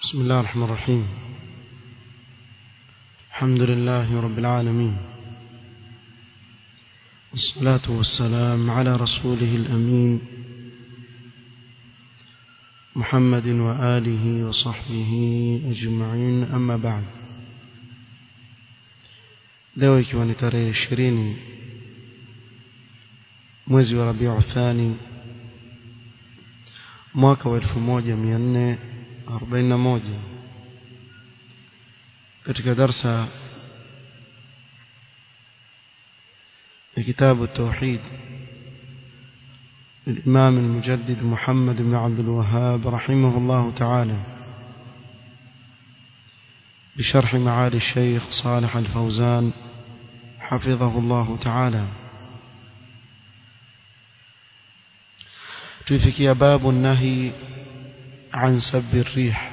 بسم الله الرحمن الرحيم الحمد لله رب العالمين والصلاة والسلام على رسوله الأمين محمد وآله وصحبه أجمعين أما بعد leo ikiwa ni tarehe ishirini mwezi wa rabiu thani mwaka wa elfu moja mia nne arobaini na moja katika darsa ya kitabu التوحيد للإمام المجدد محمد بن عبد الوهاب رحمه الله تعالى بشرح معالي الشيخ صالح الفوزان حفظه الله تعالى تفكي باب النهي عن سب الريح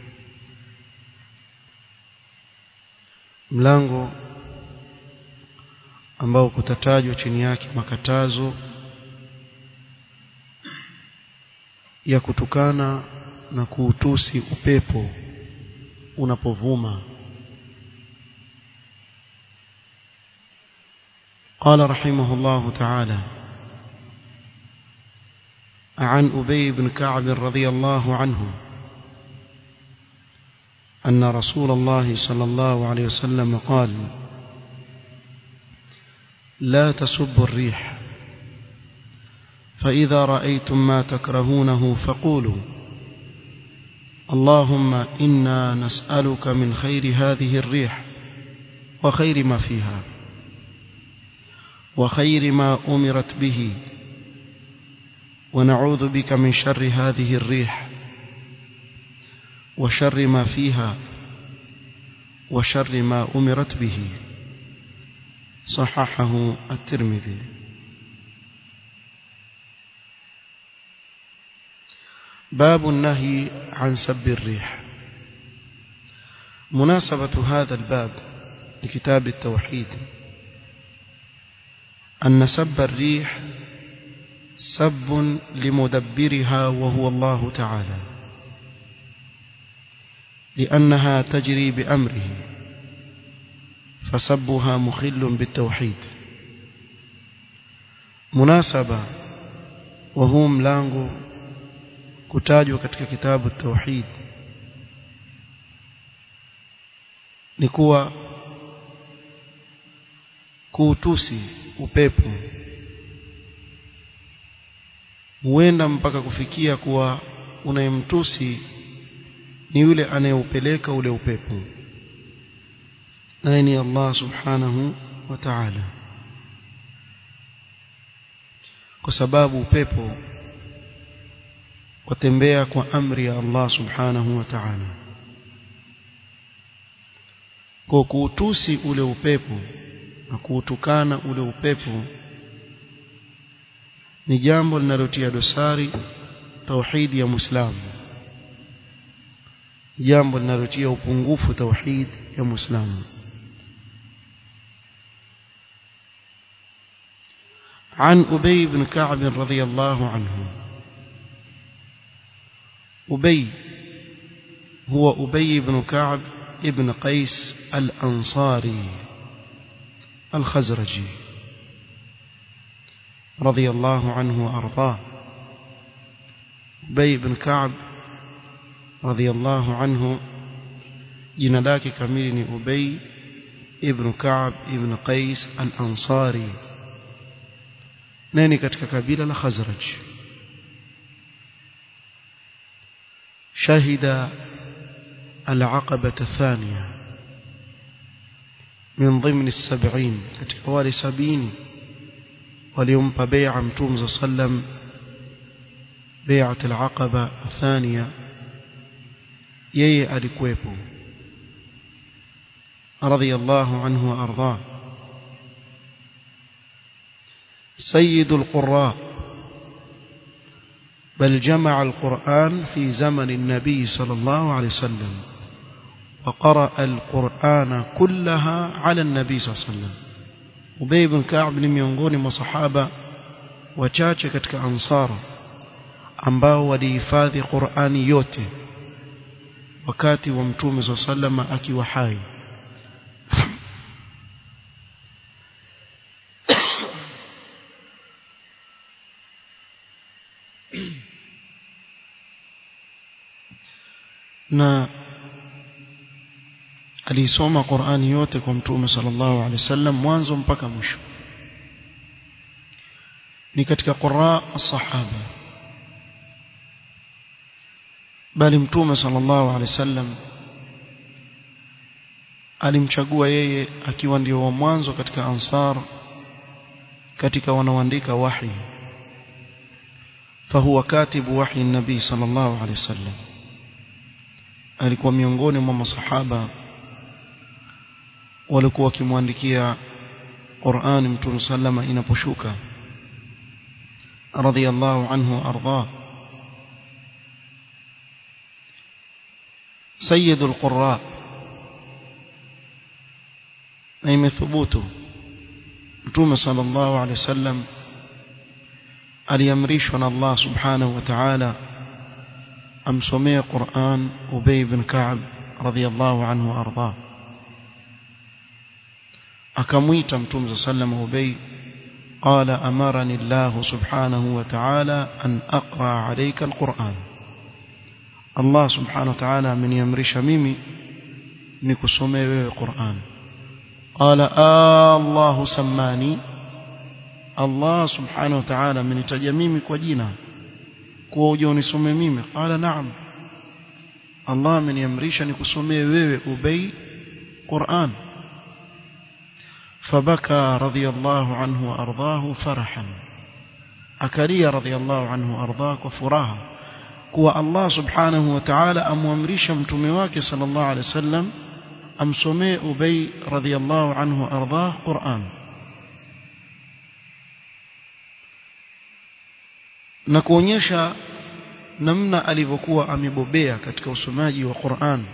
mlango ambao kutatajwa chini yake makatazo ya kutukana na kuutusi upepo unapovuma قال رحمه الله تعالى عن أبي بن كعب رضي الله عنه أن رسول الله صلى الله عليه وسلم قال لا تسبوا الريح فإذا رأيتم ما تكرهونه فقولوا اللهم إنا نسألك من خير هذه الريح وخير ما فيها وخير ما أمرت به ونعوذ بك من شر هذه الريح وشر ما فيها وشر ما أمرت به صححه الترمذي باب النهي عن سب الريح مناسبة هذا الباب لكتاب التوحيد أن سب الريح سب لمدبرها وهو الله تعالى لأنها تجري بأمره فسبها مخل بالتوحيد مناسبة وهو ملango kutajwa katika kitabu tauhid ni kuwa kuutusi upepo huenda mpaka kufikia kuwa unayemtusi ni yule anayeupeleka ule upepo naye ni Allah subhanahu wa ta'ala kwa sababu upepo watembea kwa amri ya Allah subhanahu wa ta'ala kwa kuutusi ule upepo na kuutukana ule upepo ni jambo linalotia dosari tauhidi ya Muislamu jambo linalotia upungufu tauhid ya Muislamu عن أبي بن كعب رضي الله عنه أبي هو أبي بن كعب ابن قيس الأنصاري الخزرجي رضي الله عنه وأرضاه أبي بن كعب رضي الله عنه jina lake kamili ni Ubay ibn Ka'b ibn Qais al-Ansari nani katika kabila la Khazraj shahida al-aqaba athaniya min ضمن السبعين katika wale sabini waliompa bai'a mtume sallam bai'at al-aqaba athaniya yeye alikuwepo radiyallahu anhu wa arda سيد القراء بل جمع القرآن في زمن النبي صلى الله عليه وسلم وقرأ القرآن كلها على النبي صلى الله عليه وسلم Ubay ibn Ka'b ni miongoni mwa sahaba wachache katika ansara ambao walihifadhi Qur'ani yote wakati wa mtume sallama akiwa hai na aliisoma Qur'ani yote kwa mtume sallallahu alaihi wasallam mwanzo mpaka mwisho ni katika qurra as-sahaba bali mtume sallallahu alaihi wasallam alimchagua yeye akiwa ndio wa mwanzo katika ansar katika wanaoandika wahi fahuwa katibu wahi nabii sallallahu alaihi wasallam alikuwa miongoni mwa masahaba walikuwa wakimwandikia Qur'an Mtume sallama inaposhuka radiyallahu anhu arda sayyidul qurra na imethubutu Mtume sallallahu alaihi wasallam aliamrishwa na Allah subhanahu wa ta'ala amsomee Qur'an Ubay ibn Ka'b radiyallahu anhu arda akamwita mtume sallam Ubay qala amarani Allah subhanahu wa ta'ala an aqra alayka alquran Allah subhanahu wa ta'ala ameniamrisha mimi nikusomee wewe Qur'an qala Allah sammani Allah subhanahu wa ta'ala amenitaja mimi kwa jina kuwa uje unisome mimi qala na'am Allah ameniamrisha nikusomee wewe Ubay Qur'an فبكى رضي الله عنه وأرضاه فرحا أكري رضي الله عنه وأرضاك وفراها كوى الله سبحانه وتعالى أم وامريش متمواك صلى الله عليه وسلم أم سمي أبي رضي الله عنه وأرضاه قرآن na kuonyesha namna alivyokuwa amebobea katika usomaji wa Qur'an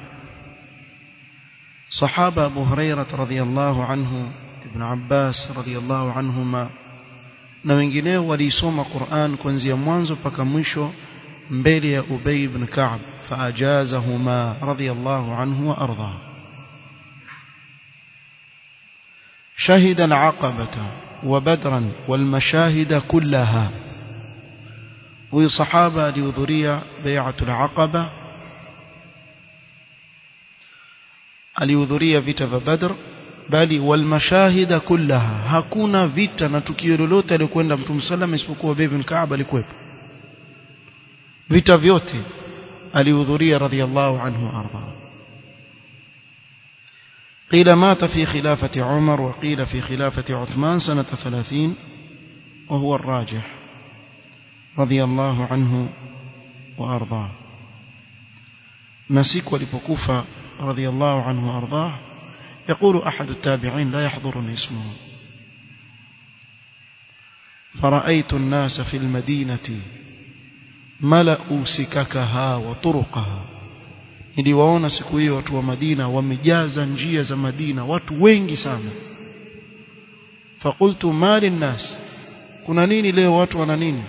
sahaba Abu Hurairah radhiyallahu anhu Ibn Abbas radhiyallahu anhuma na wengineo waliisoma Qur'an kuanzia mwanzo mpaka mwisho mbele ya Ubay ibn Ka'b faajazahuma radhiyallahu anhu wa arda شهد العقبة وبدرا والمشاهد كلها huyu sahaba alihudhuria bai'atul aqaba alihudhuria vita vya badr bali wal mashahida kullaha hakuna vita na tukio lolote alikwenda mtume sallam isipokuwa Ubay ibn Ka'b alikuwepo vita vyote alihudhuria radhiyallahu anhu arda قيل مات في خلافة عمر وقيل في خلافة عثمان سنة ثلاثين وهو الراجح رضي الله عنه وأرضاه نسيك ولبكوفة رضي الله عنه وأرضاه يقول أحد التابعين لا يحضرني اسمه فرأيت الناس في المدينة ملأوا سككها وطرقها niliwaona siku hiyo watu wa Madina wamejaza njia za Madina watu wengi sana fakultu mali nnas kuna nini leo watu wana nini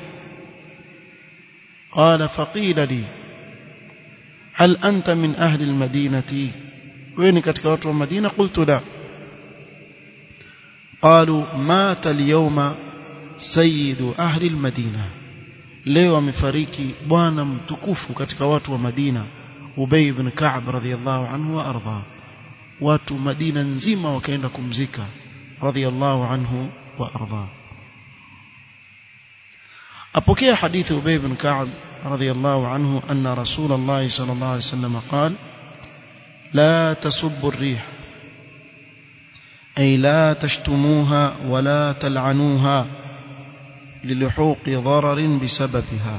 قال فقيل لي هل أنت من أهل المدينة وين كتك وتر المدينة قلت لا قالوا مات اليوم سيد أهل المدينة leo amefariki bwana mtukufu katika watu wa Madina Ubay ibn Ka'b radhiyallahu anhu wa arda watu Madina nzima wakaenda kumzika radhiyallahu anhu wa arda أبوكي حديث أبي بن كعب رضي الله عنه أن رسول الله صلى الله عليه وسلم قال لا تسبوا الريح أي لا تشتموها ولا تلعنوها للحوق ضرر بسببها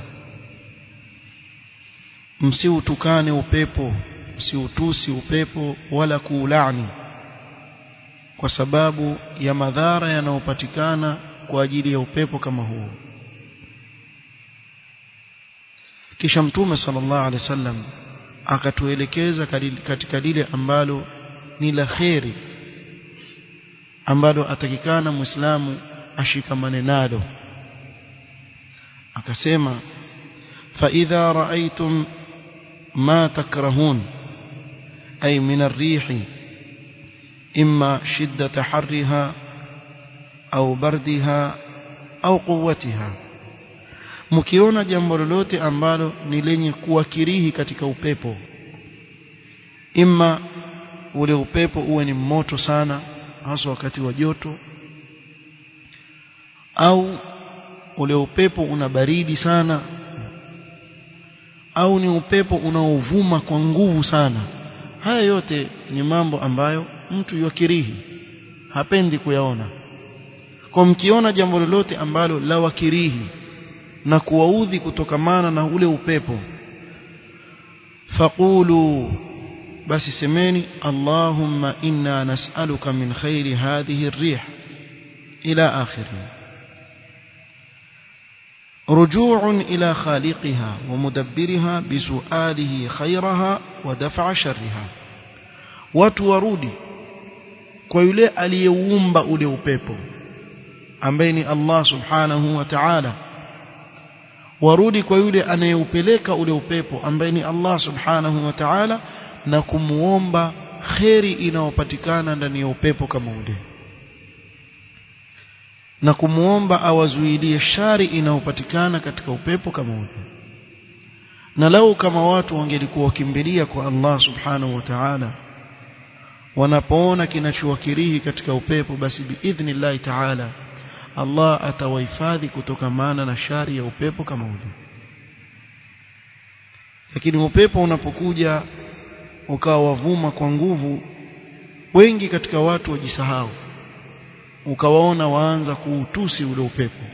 msiutukane upepo msiutusi upepo wala kuulani kwa sababu ya madhara yanayopatikana kwa ajili ya upepo kama huo kisha mtume sallallahu alaihi wasallam akatuelekeza katika lile ambalo ni la kheri ambalo atakikana muislamu ashikamane nalo akasema fa idha raaitum ma takrahun أي من الريح إما شدة حرها أو بردها أو قوتها mkiona jambo lolote ambalo ni lenye kuwakirihi katika upepo imma ule upepo uwe ni moto sana hasa wakati wa joto au ule upepo una baridi sana au ni upepo unaovuma kwa nguvu sana haya yote ni mambo ambayo mtu yakirihi hapendi kuyaona kwa mkiona jambo lolote ambalo la wakirihi na kuwaudhi kutokamana na ule upepo faqulu basi semeni allahumma inna nas'aluka min khairi hadhihi ar-rih ila akhirih رجوع إلى خالقها ومدبرها بسؤاله خيرها ودفع شرها watu warudi kwa yule aliyeumba ule upepo ambaye ni Allah subhanahu wa ta'ala warudi kwa yule anayeupeleka ule upepo ambaye ni Allah subhanahu wa ta'ala na kumuomba kheri inayopatikana ndani ya upepo kama ule na kumuomba awazuilie shari inayopatikana katika upepo kama ule na lau kama watu wangelikuwa wakimbilia kwa Allah subhanahu wa ta'ala wanapoona kinachowakirihi katika upepo basi biidhnillahi ta'ala Allah atawahifadhi kutokamana na shari ya upepo kama ule lakini upepo unapokuja ukawa wavuma kwa nguvu wengi katika watu wajisahau ukawaona waanza kuutusi ule upepo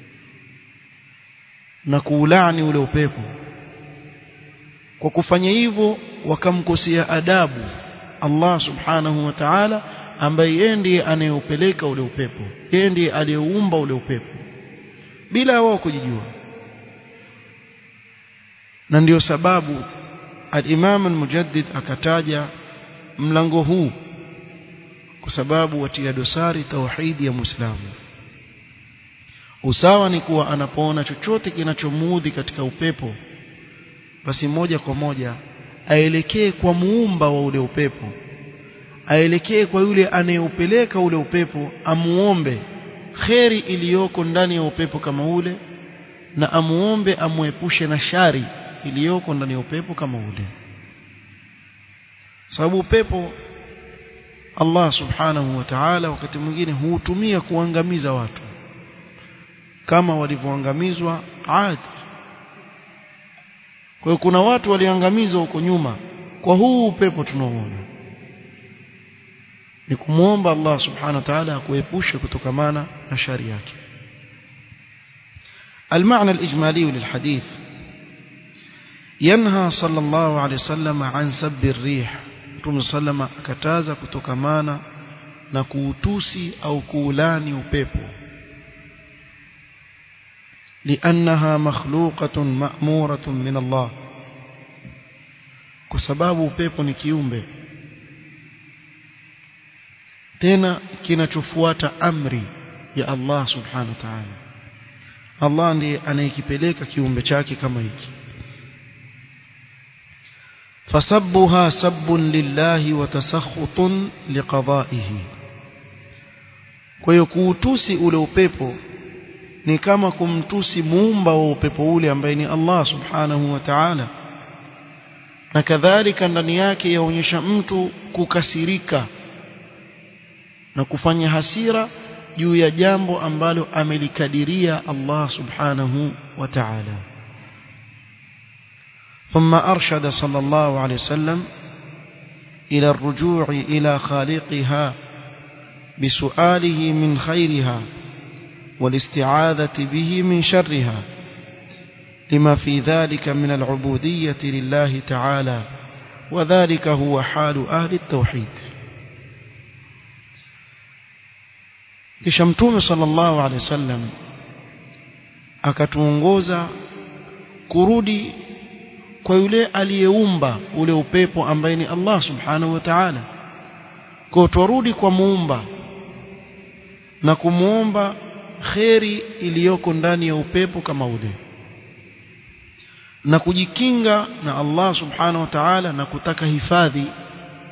na kuulani ule upepo kwa kufanya hivyo wakamkosea adabu Allah subhanahu wa ta'ala ambaye yeye ndiye anayeupeleka ule upepo yeye ndiye aliyeumba ule upepo bila wao kujijua na ndiyo sababu al-Imam al-Mujaddid akataja mlango huu kwa sababu watia dosari tauhidi ya Muislamu usawa ni kuwa anapoona chochote kinachomuudhi katika upepo basi moja kwa moja aelekee kwa muumba wa ule upepo aelekee kwa yule anayeupeleka ule upepo amuombe kheri iliyoko ndani ya upepo kama ule na amuombe amuepushe na shari iliyoko ndani ya upepo kama ule sababu upepo Allah subhanahu wa ta'ala wakati mwingine huutumia kuangamiza watu kama walivyoangamizwa Ad kwa hiyo kuna watu waliangamizwa huko nyuma kwa huu upepo tunaoona ni kumwomba Allah subhanahu wa ta'ala akuepushe kutokamana na shari yake المعنى الإجمالي للحديث ينهى صلى الله عليه وسلم عن سب الريح Mtume sallama akataza kutokamana na kuutusi au kuulani upepo لأنها مخلوقة مأمورة من الله kwa sababu upepo ni kiumbe tena kinachofuata amri ya Allah subhanahu wa ta'ala Allah ndiye anayekipeleka kiumbe chake kama hiki فسبها سب لله وتسخط لقضائه kwa hiyo kuutusi ule upepo ni kama kumtusi muumba wa upepo ule ambaye ni Allah subhanahu wa ta'ala na kadhalika ndani yake yaonyesha mtu kukasirika na kufanya hasira juu ya jambo ambalo amelikadiria Allah subhanahu wa ta'ala ثم أرشد صلى الله عليه وسلم إلى الرجوع إلى خالقها بسؤاله من خيرها والاستعاذة به من شرها لما في ذلك من العبودية لله تعالى وذلك هو حال أهل التوحيد kishamtume sallallahu alaihi wasallam akatuongoza kurudi kwa yule aliyeumba ule upepo ambaye ni Allah subhanahu wa ta'ala kwa turudi kwa muumba na kumuomba kheri iliyoko ndani ya upepo kama ule na kujikinga na Allah subhanahu wa ta'ala na kutaka hifadhi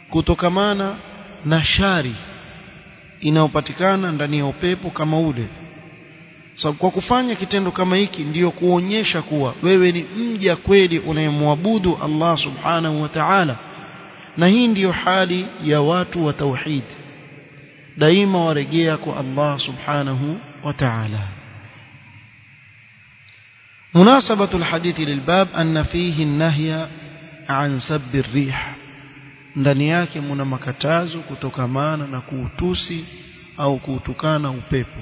kutokamana na shari inayopatikana ndani ya upepo kama ule sababu so, kwa kufanya kitendo kama hiki ndiyo kuonyesha kuwa wewe ni mja kweli unayemwabudu Allah subhanahu wa ta'ala na hii ndiyo hali ya watu wa tauhid daima warejea kwa Allah subhanahu wa ta'ala مناسبة الحديث للباب أن فيه النهي عن سب الريح ndani yake muna makatazo kutokamana na kuutusi au kuutukana upepo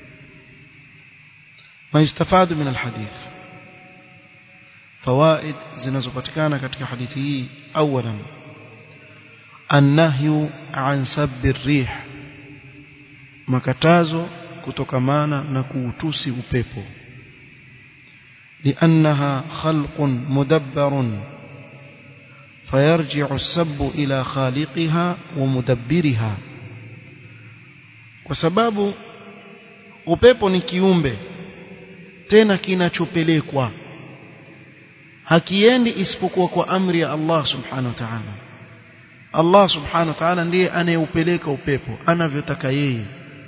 ما يستفاد من الحديث فوائد zinazopatikana katika hadithi hii اولا النهي عن سب الريح makatazo kutokamana na kuutusi upepo لأنها خلق مدبر فيرجع السب إلى خالقها ومدبرها وسبب upepo ni kiumbe tena kinachopelekwa hakiendi isipokuwa kwa amri ya Allah subhanahu wa ta'ala Allah subhanahu wa ta'ala ndiye anayeupeleka upepo anavyotaka yeye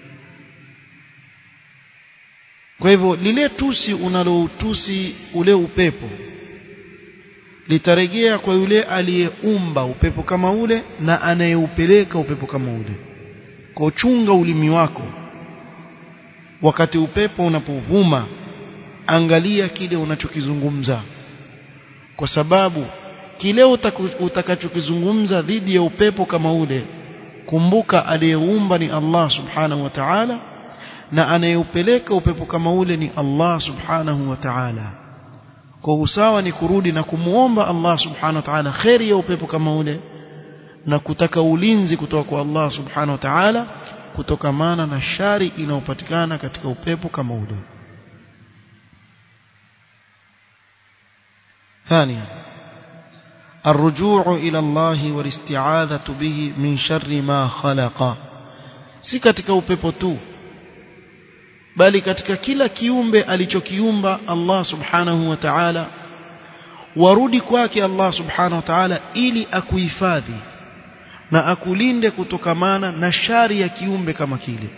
kwa hivyo lile tusi unaloutusi ule upepo litarejea kwa yule aliyeumba upepo kama ule na anayeupeleka upepo kama ule kwa chunga ulimi wako wakati upepo unapovuma angalia kile unachokizungumza kwa sababu kile utakachokizungumza dhidi ya upepo kama ule kumbuka aliyeumba ni Allah subhanahu wa ta'ala na anayeupeleka upepo kama ule ni Allah subhanahu wa ta'ala kwa usawa ni kurudi na kumuomba Allah subhanahu wa ta'ala khairi ya upepo kama ule na kutaka ulinzi kutoka kwa Allah subhanahu wa ta'ala kutokamana na shari inayopatikana katika upepo kama ule ثانيا الرجوع إلى الله والاستعاذة به من شر ما خلق si katika upepo tu bali katika kila kiumbe alichokiumba Allah subhanahu wa ta'ala warudi kwake Allah subhanahu wa ta'ala ili akuhifadhi na akulinde kutokamana na shari ya kiumbe kama kile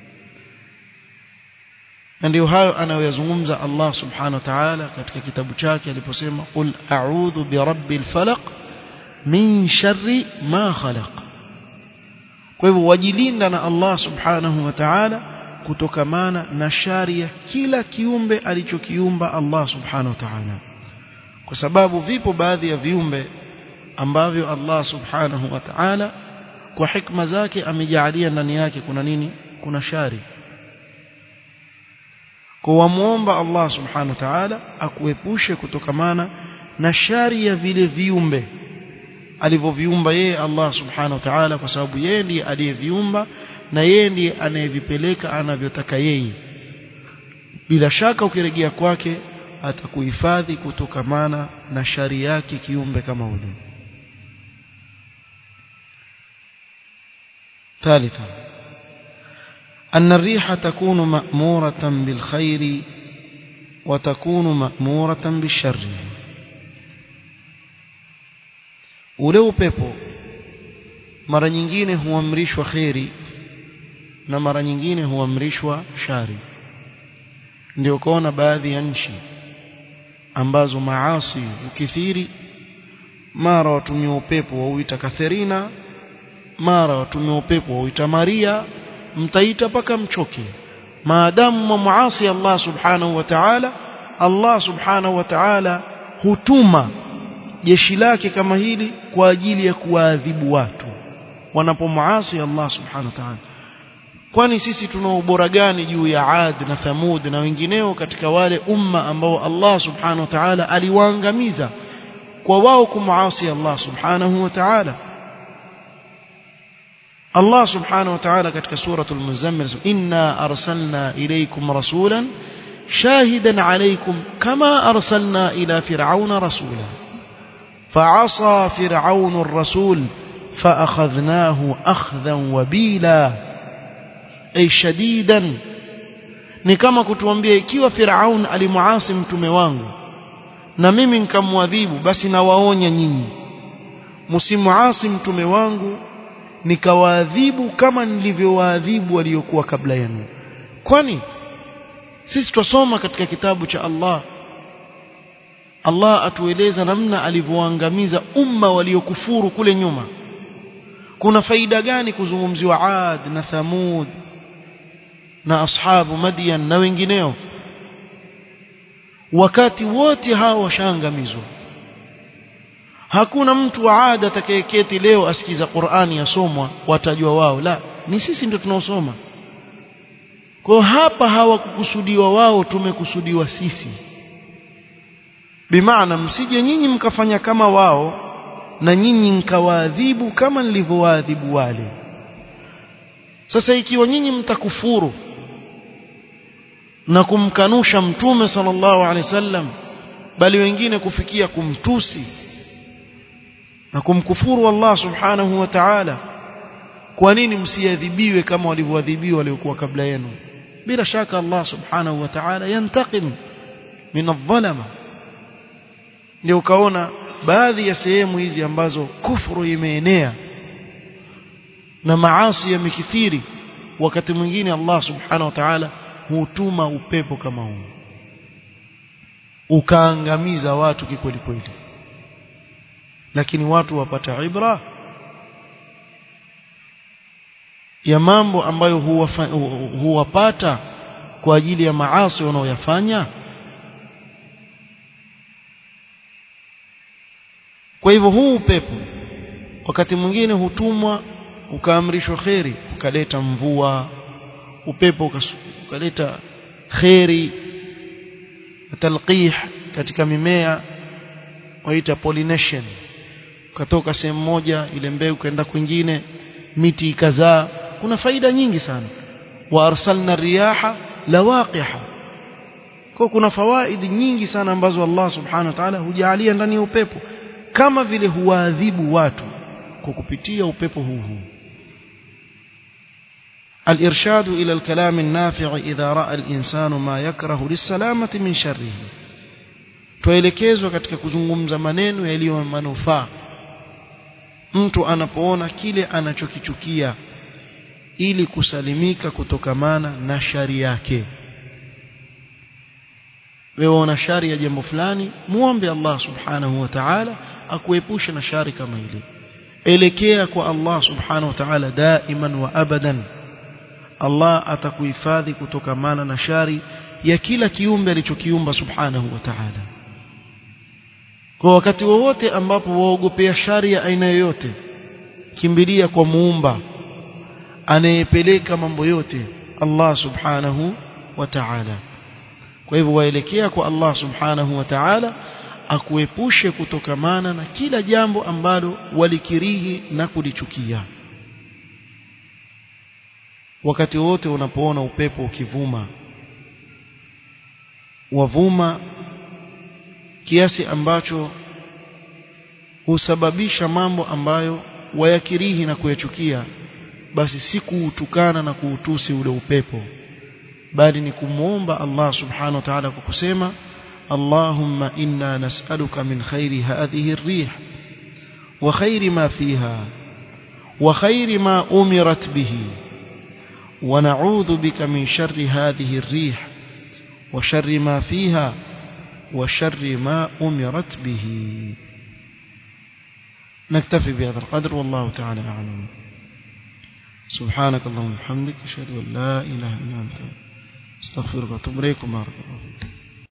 na ndio hayo anayoyazungumza Allah subhanahu wa ta'ala katika kitabu chake aliposema qul a'udhu birabbil falaq min sharri ma khalaq kwa hivyo wajilinda na Allah subhanahu wa ta'ala kutokamana na shari ya kila kiumbe alichokiumba Allah subhanahu wa ta'ala kwa sababu vipo baadhi ya viumbe ambavyo Allah subhanahu wa ta'ala kwa hikma zake amejaalia ndani yake kuna nini kuna shari kwa wamuomba Allah subhanahu wa ta'ala akuepushe kutokamana na shari ya vile viumbe alivyoviumba yeye Allah subhanahu wa ta'ala kwa sababu yeye ndiye aliyeviumba na yeye ndiye anayevipeleka anavyotaka yeye bila shaka ukirejea kwake atakuhifadhi kutokamana na shari yake kiumbe kama ule ثالثا أن الريح تكون مأمورة بالخير وتكون مأمورة بالشر ule upepo mara nyingine huamrishwa kheri na mara nyingine huamrishwa shari ndio kuona baadhi ya nchi ambazo maasi ukithiri mara watumia upepo wauita Katherina mara watumia upepo wauita Maria mtaita paka mchoke maadamu muasi Allah subhanahu wa ta'ala Allah subhanahu wa ta'ala hutuma jeshi lake kama hili kwa ajili ya kuwaadhibu watu wanapomuasi Allah subhanahu wa ta'ala kwani sisi tuna ubora gani juu ya Ad na Thamud na wengineo katika wale umma ambao Allah subhanahu wa ta'ala aliwaangamiza kwa wao kumuasi Allah subhanahu wa ta'ala Allah subhanahu wa ta'ala katika suratul muzammil inna arsalna ilaykum rasulan shahidan alaykum kama arsalna ila fir'auna rasula فعصى فرعون الرسول فأخذناه أخذا وبيلا أي شديدا ni kama kutuambia ikiwa Firaun alimuasi mtume wangu na mimi nikamwadhibu basi nawaonya nyinyi msimuasi mtume wangu nikawaadhibu kama nilivyowaadhibu waliokuwa kabla yenu kwani sisi twasoma katika kitabu cha Allah Allah atueleza namna alivyoangamiza umma waliokufuru kule nyuma kuna faida gani kuzungumziwa Ad na Thamud na ashabu Madian na wengineo wakati wote hao washaangamizwa hakuna mtu wa ada atakayeketi leo asikiza Qur'ani yasomwa watajua wao la ni sisi ndio tunaosoma kwa hapa hawakukusudiwa wao tumekusudiwa sisi bimaana msije nyinyi mkafanya kama wao na nyinyi mkawaadhibu kama nilivyowaadhibu wale sasa ikiwa nyinyi mtakufuru na kumkanusha mtume sallallahu alaihi wasallam bali wengine kufikia kumtusi na kumkufuru Allah subhanahu wa ta'ala kwa nini msiadhibiwe kama walivyoadhibiwa waliokuwa kabla yenu bila shaka Allah subhanahu wa ta'ala yantakim min adh-dhalama ndio ukaona baadhi ya sehemu hizi ambazo kufuru imeenea na maasi yamekithiri wakati mwingine Allah subhanahu wa ta'ala hutuma upepo kama huu ukaangamiza watu kikweli kweli lakini watu wapata ibra ya mambo ambayo huwafa, huwapata kwa ajili ya maasi wanaoyafanya kwa hivyo huu upepo wakati mwingine hutumwa ukaamrishwa kheri ukaleta mvua upepo ukaleta kheri talqih katika mimea waita pollination ukatoka sehemu moja ile mbegu kaenda kwingine miti ikazaa kuna faida nyingi sana wa arsalna riyaha lawaqiha kwa kuna fawaidi nyingi sana ambazo Allah subhanahu wa ta'ala hujalia ndani ya upepo kama vile huwaadhibu watu kwa kupitia upepo huu huu الإرشاد إلى الكلام النافع إذا رأى الإنسان ما يكره للسلامة من شره tuelekezwa katika kuzungumza maneno yaliyo manufaa mtu anapoona kile anachokichukia ili kusalimika kutokamana na shari yake wewe una shari ya jambo fulani muombe Allah subhanahu wa ta'ala akuepushe na shari kama ile elekea kwa Allah subhanahu wa ta'ala daiman wa abadan Allah atakuhifadhi kutokamana na shari ya kila kiumbe alichokiumba subhanahu wa ta'ala kwa wakati wowote ambapo waogopea shari ya aina yoyote kimbilia kwa muumba anayepeleka mambo yote Allah subhanahu wa ta'ala kwa hivyo waelekea kwa Allah subhanahu wa ta'ala akuepushe kutokamana na kila jambo ambalo walikirihi na kulichukia wakati wote unapoona upepo ukivuma wavuma kiasi ambacho husababisha mambo ambayo wayakirihi na kuyachukia basi si kuutukana na kuutusi ule upepo bali ni kumwomba Allah subhanahu wa ta'ala kwa kusema Allahumma inna nas'aluka min khairi hadhihi ar-rih wa khairi ma fiha wa khairi ma umirat bihi wa na'udhu bika min sharri hadhihi ar-rih wa sharri ma fiha wa sharri ma umirat bihi نكتفي بهذا القدر والله تعالى أعلم سبحانك اللهم وبحمدك أشهد أن لا إله إلا أنت استغفرك واتوب إليك بارك الله